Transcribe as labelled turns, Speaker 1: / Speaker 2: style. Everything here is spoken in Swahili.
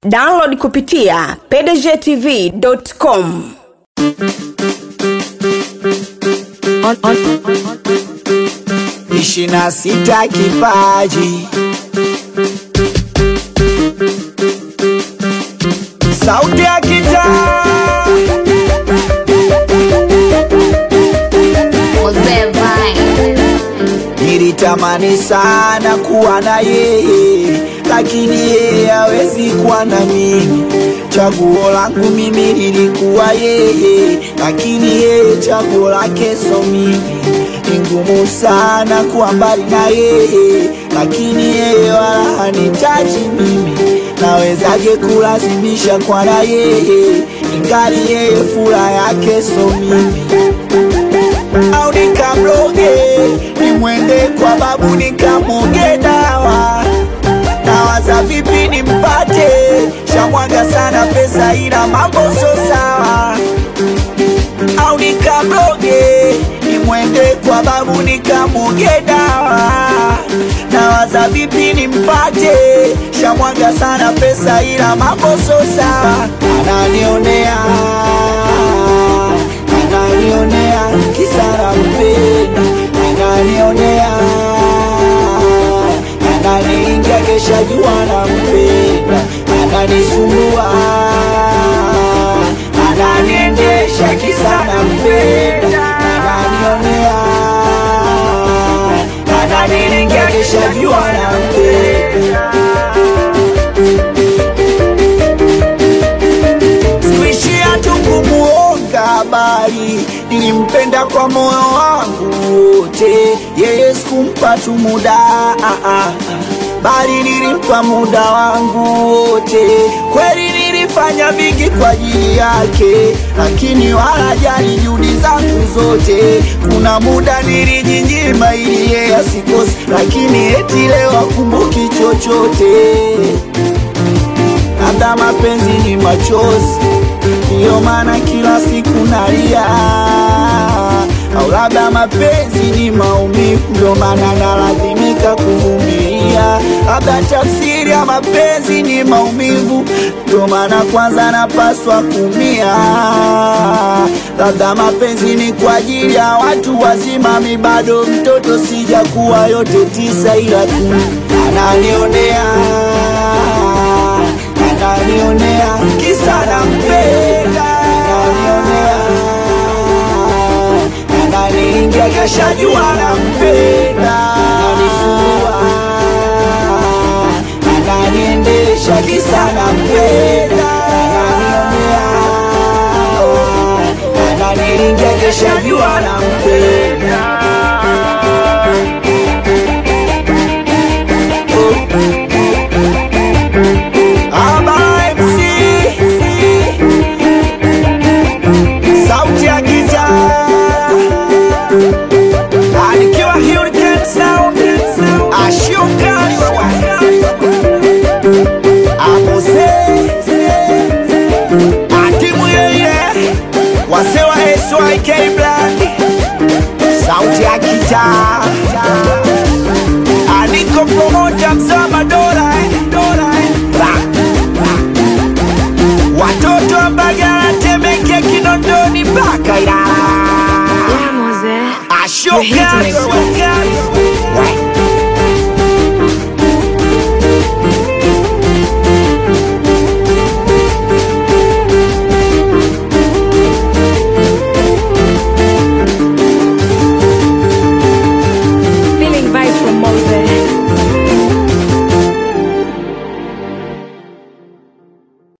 Speaker 1: download kupitia pdgtv.com
Speaker 2: on, on,
Speaker 3: ishirini na sita kipaji sauti ya kitaa
Speaker 4: Mzee Vine.
Speaker 3: nilitamani sana kuwa na yeye lakini yeye hawezi kuwa na mimi chaguo langu mimi lilikuwa yeye lakini yeye chaguo lake so mimi ni ngumu sana kuwa mbali na yeye lakini yeye wala hanitaji mimi nawezaje kulazimisha kwa na yeye ingali yeye fura yake so mimi au nikamloge nimwende kwa babu nikamwoge dawa nawaza vipi nimpate shamwaga sana pesa ila mambo so sawa au nikamloge nimwende kwa babu nikamwoge dawa nawaza vipi nimpate shamwaga sana pesa ila mambo so sawa ananionea ananionea kisara mpenda ananionea ananiingia kesha jua na mpenda ananisumbua ananiendesha kisana mpenda ananionea ananiingia kesha jua na mpenda sikuishia tu kumuonga habari, nilimpenda kwa moyo wangu wote, yeye sikumpa tu muda ah, ah, ah. bali nilimpa muda wangu wote. Kweli nilifanya vingi kwa ajili yake, lakini wala jali juhudi zangu zote. Kuna muda nilijinyima ili yeye asikose, lakini eti leo akumbuki chochote labda mapenzi ni machozi, ndiyo maana kila siku nalia, au labda mapenzi ni maumivu, ndio maana nalazimika kuvumilia. Labda tafsiri ya mapenzi ni maumivu, ndio maana kwanza napaswa kumia. Labda mapenzi ni kwa ajili ya watu wazima, mi bado mtoto, sijakuwa yote tisa, ila tu ananionea ananionea kisa nampenda, ananionea ananiingia kesha jua nampenda, ananisumbua ananiendesha kisa nampenda, ananionea ananiingia kesha jua nampenda. Aba MC sauti ya giza anikiwa Hurricane Sound ashuka amuse atimu yeye wase wa SYK Brand sauti ya giza aniko promoter mzama Dora eh, Dora eh, Ra. watoto wa Mbagala, Temeke, Kinondoni mpaka Ilala.
Speaker 2: yeah, Mose.
Speaker 3: Ashuka
Speaker 2: You're hitting it.